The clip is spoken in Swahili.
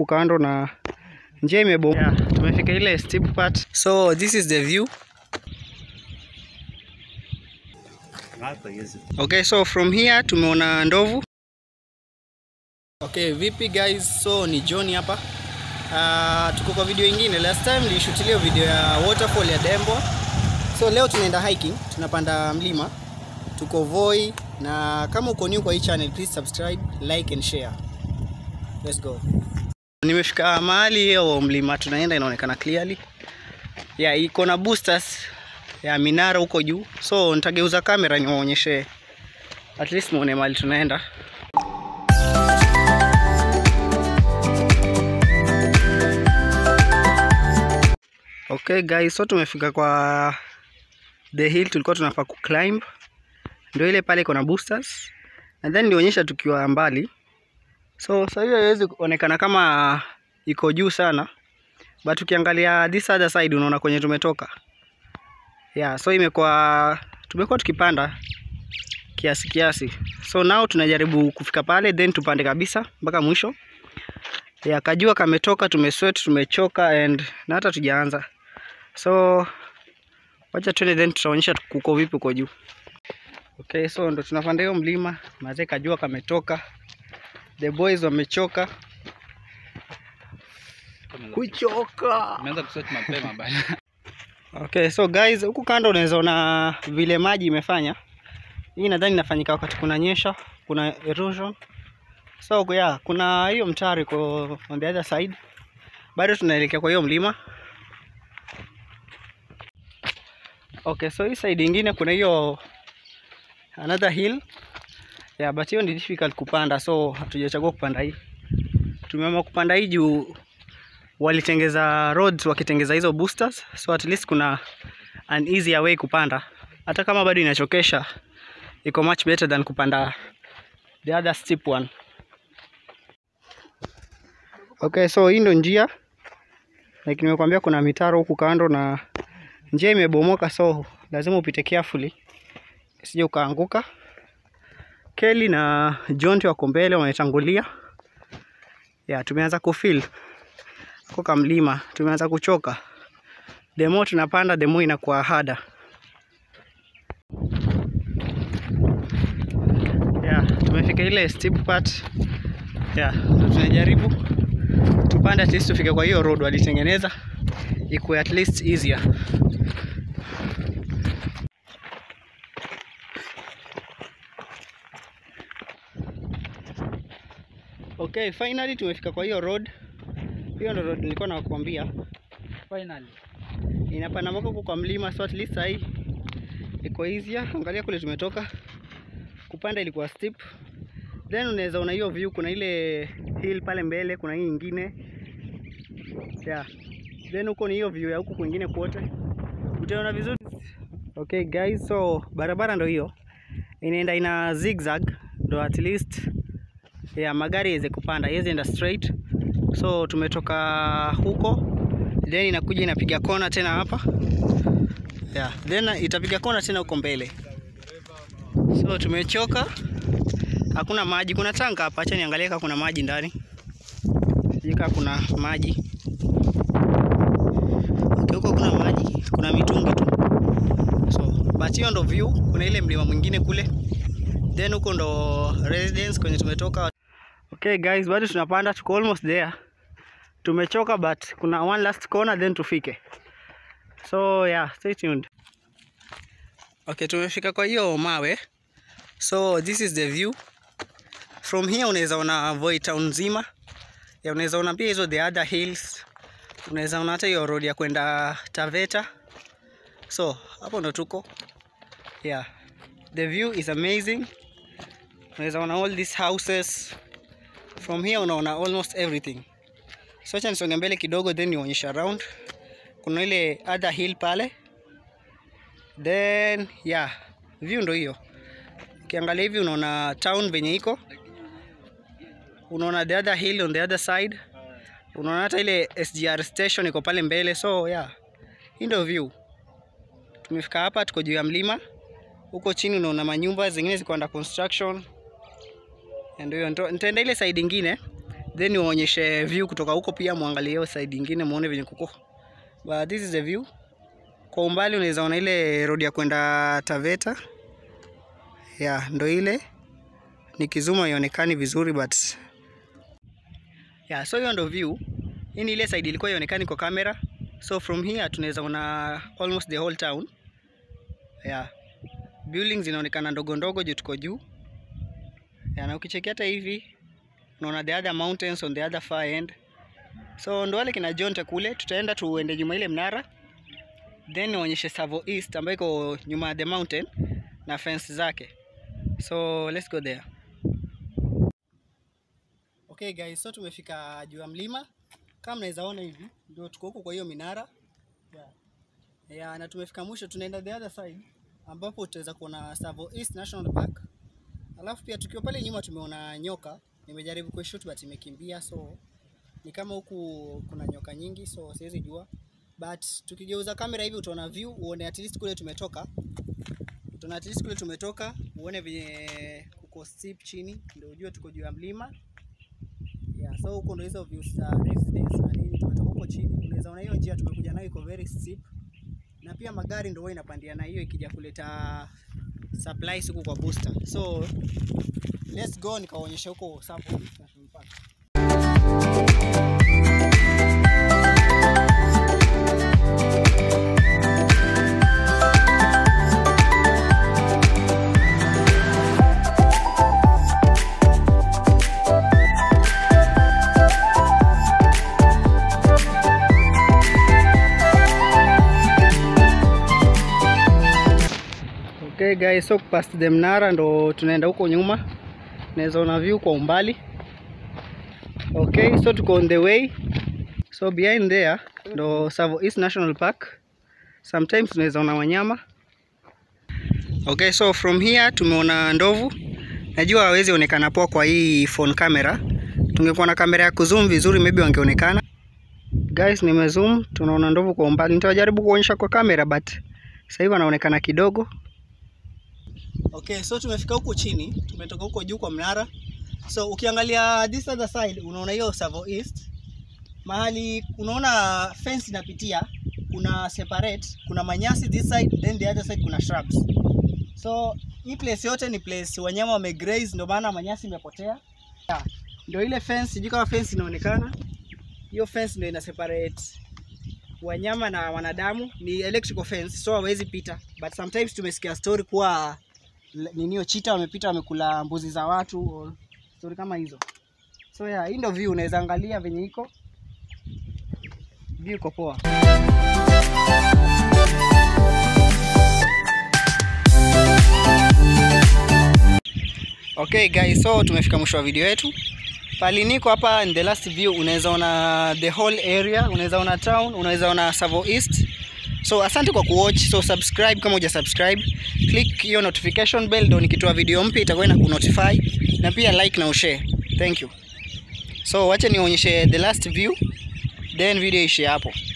huku kando na njia imebomoka. Yeah, tumefika ile steep part. So this is the view. Okay, so from here tumeona ndovu. Okay, vipi guys? So ni John hapa. Uh, tuko kwa video ingine. Last time nilishutilia video ya waterfall ya Dembo. So leo tunaenda hiking, tunapanda mlima. Tuko Voi na kama uko new kwa hii channel, please subscribe, like and share. Let's go. Nimefika mahali hiyo mlima tunaenda inaonekana clearly. Yeah, iko na boosters ya minara huko juu. So nitageuza kamera niwaonyeshe at least muone mahali tunaenda. Okay guys, so tumefika kwa the hill tulikuwa tunafaa kuclimb. Ndio ile pale iko na boosters. And then nionyesha tukiwa mbali. So sasa hiyo haiwezi kuonekana kama iko juu sana. But ukiangalia this other side unaona kwenye tumetoka. Yeah, so imekuwa tumekuwa tukipanda kiasi kiasi. So now tunajaribu kufika pale then tupande kabisa mpaka mwisho. Yeah, kajua kametoka, tumesweat, tumechoka and na hata tujaanza. So wacha tuende then tutaonyesha kuko vipi uko juu. Okay, so ndo tunapanda hiyo mlima. Mazee kajua kametoka. The boys wamechoka. Kuchoka. Umeanza kusweat mapema bana. Okay, so guys, huku kando unaweza ona vile maji imefanya. Hii nadhani inafanyika wakati kuna nyesha, kuna erosion. So yeah, kuna hiyo mtaro iko on the other side. Bado tunaelekea kwa hiyo mlima. Okay, so hii side ingine kuna hiyo another hill. Yeah, but hiyo ni difficult kupanda, so hatujachagua kupanda hii. Tumeamua kupanda hii juu walitengeza roads wakitengeza hizo boosters, so at least kuna an easier way kupanda, hata kama bado inachokesha, iko much better than kupanda the other steep one. Okay, so hii ndo njia like nimekwambia, kuna mitaro huku kando na njia imebomoka, so lazima upite carefully usije ukaanguka. Kelly na John wako mbele wametangulia. Yeah, tumeanza kufeel kuka mlima, tumeanza kuchoka. The more tunapanda the more inakuwa harder. Yeah, tumefika ile steep part. Yeah, ndo tunajaribu tupande at least tufike kwa hiyo road walitengeneza ikuwe at least easier. Okay, finally tumefika kwa hiyo road. Hiyo ndo road nilikuwa nakwambia. Finally. Inapanda mpaka huko kwa mlima, so at least sahi iko easier. Angalia kule tumetoka, kupanda ilikuwa steep, then unaweza una hiyo view, kuna ile hill pale mbele, kuna hii nyingine yeah. Then huko ni hiyo view ya huku kwingine kwote, utaona vizuri. Okay guys, so barabara ndo hiyo inaenda ina zigzag, ndo at least yeah, magari iweze kupanda, iweze enda straight. So tumetoka huko then inakuja inapiga kona tena hapa yeah. Then itapiga kona tena huko mbele. So tumechoka, hakuna maji. Kuna tanka hapa, acha niangalie kama kuna maji ndani, sijui kama kuna maji okay, huko kuna maji, kuna mitungi tu. So but hiyo ndo view. Kuna ile mlima mwingine kule, then huko ndo residence kwenye tumetoka. Okay guys, bado tunapanda, tuko almost there tumechoka but kuna one last corner then tufike. So yeah, stay tuned. Okay, tumefika kwa hiyo mawe. So this is the view. From here unaweza ona Voi town nzima. Ya unaweza ona pia hizo the other hills. Unaweza ona hata hiyo road ya kwenda Taveta. So hapo ndo tuko. Yeah. The view is amazing. Unaweza ona all these houses. From here unaona almost everything. So acha nisonge mbele kidogo then nionyesha around. Kuna ile other hill pale. Then yeah, view ndo hiyo. Ukiangalia hivi unaona town venye iko. Unaona the other hill on the other side. Unaona hata ile SGR station iko pale mbele. So yeah, hii ndo view. Tumefika hapa, tuko juu ya mlima. Huko chini unaona manyumba zingine ziko under construction. Ndio hiyo, nitaenda ile side ingine then niwaonyeshe view kutoka huko pia, muangalie hiyo side ingine muone venye kuko. But this is the view. Kwa umbali unaweza ona ile road ya kwenda Taveta. Yeah, ndo ile. Nikizuma ionekani vizuri but yeah, so hiyo ndo view. Hii ni ile side ilikuwa ionekani kwa kamera. So from here tunaweza ona almost the whole town. Yeah. Buildings zinaonekana ndogo ndogo juu tuko juu. Yeah, na ukicheki hata hivi unaona the other mountains on the other far end. So ndo wale kina Jonte kule, tutaenda tuende nyuma ile mnara then nionyeshe Savo East ambayo iko nyuma ya the mountain na fence zake. So let's go there. Okay guys, so tumefika juu ya mlima kama mnaweza ona hivi, ndio tuko huko kwa hiyo minara yeah. Yeah, na tumefika mwisho, tunaenda the other side ambapo tutaweza kuona Savo East National Park. Alafu pia tukiwa pale nyuma tumeona nyoka, nimejaribu kuishoot but imekimbia, so ni kama huku kuna nyoka nyingi, so siwezi jua, but tukigeuza kamera hivi utaona view, uone at least kule tumetoka, utaona at least kule tumetoka, uone venye kuko steep chini, ndio ujue tuko juu ya mlima yeah. So huko ndio hizo views za residence na nini, tumetoka huko chini, unaweza ona hiyo njia tumekuja nayo iko very steep, na pia magari ndio huwa inapandia na hiyo ikija kuleta supplies huku kwa booster. So let's go nikaonyesha huko Savo East National Park. Okay guys, so past the mnara ndo tunaenda huko nyuma, naweza ona view kwa umbali. Okay, so tuko on the way. So behind there ndo Savo East National Park. Sometimes tunaweza ona wanyama. Okay, so from here tumeona ndovu. Najua hawezi onekana poa kwa hii phone camera. Tungekuwa na kamera ya kuzoom vizuri maybe wangeonekana. Guys, nimezoom, tunaona ndovu kwa umbali. Nitajaribu kuonyesha kwa kamera but sasa hivi anaonekana kidogo. Okay, so tumefika huko chini, tumetoka huko juu kwa mnara. So ukiangalia this other side unaona hiyo Savo East. Mahali unaona fence inapitia, kuna separate, kuna manyasi this side then the other side kuna shrubs. So hii place yote ni place wanyama wamegraze ndio maana manyasi imepotea. Yeah. Ndio ile fence, sijui kama fence inaonekana. Hiyo fence ndio ina separate wanyama na wanadamu, ni electrical fence so hawezi pita. But sometimes tumesikia story kuwa ninio chita wamepita wamekula mbuzi za watu or story kama hizo. So yeah, hii ndio view unaweza angalia venye iko. View iko poa. Okay guys, so tumefika mwisho wa video yetu. Pali niko hapa in the last view unaweza ona the whole area, unaweza ona town, unaweza ona Savo East. So asante kwa kuwatch. So subscribe kama huja subscribe. Click hiyo notification bell ndio nikitoa video mpya itakuwa ina kunotify na pia like na ushare. Thank you. So wacha nionyeshe the last view then video ishe hapo.